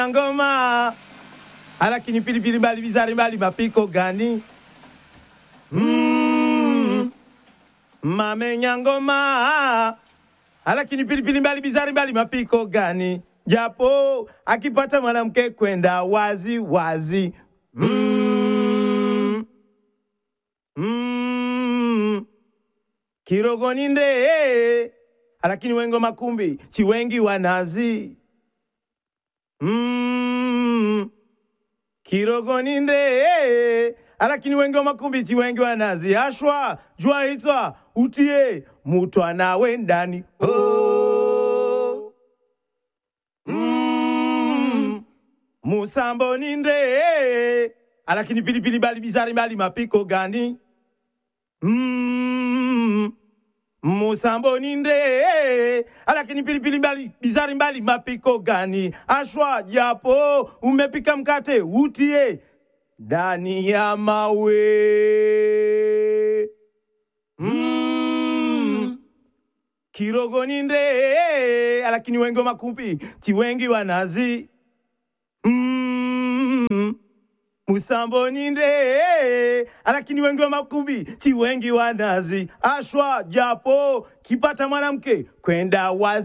ngoma alakini pilipili mbali bizari mbali mapiko gani mm. mamenya ngoma alakini pilipili mbali bizari mbali mapiko gani japo akipata mwanamke kwenda wazi wazi mm. Mm. kirogoni nde alakini wengo makumbi chiwengi wanazi mm. kirogoni nde alakini wengi wa makumbi chiwengi wanazi ashwa jua itswa utie mutwana wendani oh. mm. musambo ni nde alakini pilipili bali bizari bali mapiko gani mm. musambo ni nde alakini pilipili mbali bizari mbali mapiko gani ashwa japo umepika mkate utie ndani ya mawe mm. kirogo ni nde alakini wengi wa makumbi chiwengi wanazi mm. musambo ni nde alakini wengi wa makumbi chiwengi wanazi ashwa japo kipata mwanamke kwenda wazi